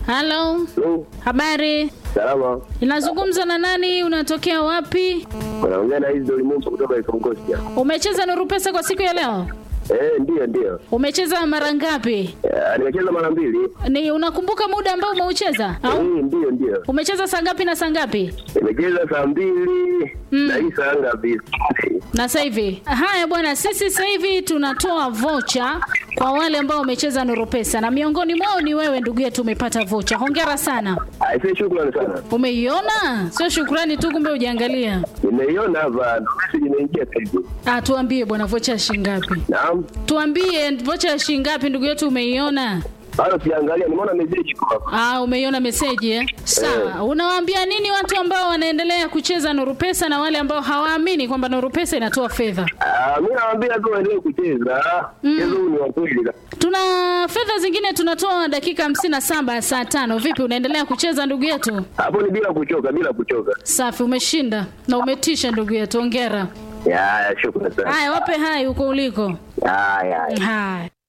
Halo, Hello. habari? Salama. Inazungumza na nani? Unatokea wapi? Unaongea na hizi Dolimumba kutoka Ikongosia. Umecheza Nuru Pesa kwa siku ya leo? Eh, ndio ndio. Umecheza mara ngapi? Eh, nimecheza mara mbili. Ni unakumbuka muda ambao umeucheza Eh, au ndio ndio. umecheza saa ngapi na saa ngapi? Nimecheza saa mbili na hii saa ngapi? Na sasa hivi. Haya bwana, sisi sasa hivi tunatoa vocha kwa wale ambao wamecheza Nuru Pesa na miongoni mwao ni wewe ndugu yetu, umepata vocha. Hongera sana. Aisee, shukrani sana. Umeiona? Sio shukrani tu, kumbe ujaangalia. Nimeiona hapa, ndo message imeingia sasa hivi. Ah, tuambie bwana, vocha ya shilingi ngapi? Naam. Tuambie vocha ya shilingi ngapi ndugu yetu, umeiona? Bado siangalia, nimeona message iko hapa. Ah, umeiona meseji eh? Sawa. Unawaambia nini watu ambao wanaendelea kucheza Nuru Pesa na wale ambao hawaamini kwamba Nuru Pesa inatoa fedha? Ah, mimi nawaambia tu waendelee kucheza. Mchezo huu ni wa kweli. Tuna fedha zingine tunatoa dakika hamsini na saba saa tano. Vipi, unaendelea kucheza ndugu yetu? Hapo ni bila kuchoka, bila kuchoka. Safi, umeshinda na umetisha ndugu yetu, hongera. Ya, ya, shukrani sana. Haya, wape hai huko uliko. Ya, ya. ya. Haya.